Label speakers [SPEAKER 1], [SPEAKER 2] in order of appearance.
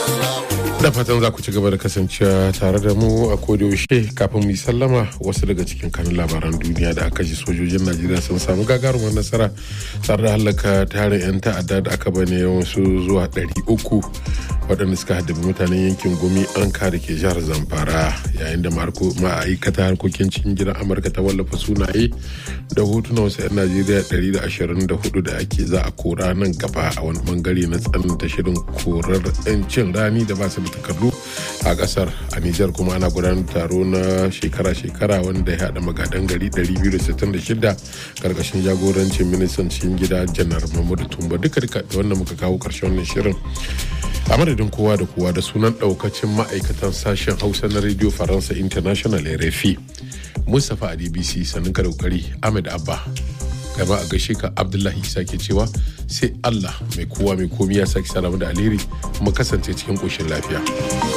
[SPEAKER 1] da fatan za ku ci gaba da kasancewa tare da mu a yaushe kafin mu yi sallama wasu daga cikin kanun labaran duniya da aka ji sojojin najeriya sun samu gagarumar nasara tare da hallaka tarin 'yan ta'adda da aka bane yawansu zuwa 300 waɗanda suka haddabi mutanen yankin gumi an da ke jihar zamfara yayin da ma'aikata harkokin cikin gidan amurka ta wallafa sunaye da hotuna wasu 'yan najeriya 124 da ake za a kora nan gaba a wani bangare na tsananta shirin korar 'yancin rani da ba su da takardu a kasar a nijar kuma ana gudanar taro na shekara-shekara wanda ya haɗa magadan gari 266 karkashin jagorancin ministan cikin gida janar mahmudu tumba duka duka da wanda muka kawo karshen wannan shirin a madadin kowa da kowa da sunan daukacin ma'aikatan sashen hausa na radio faransa international rfi mustapha a dbc sannan ka daukari ahmed abba gaba a gaishe ka abdullahi isa ke cewa sai allah mai kowa mai komi ya sake salamu da alheri kuma kasance cikin ƙoshin lafiya.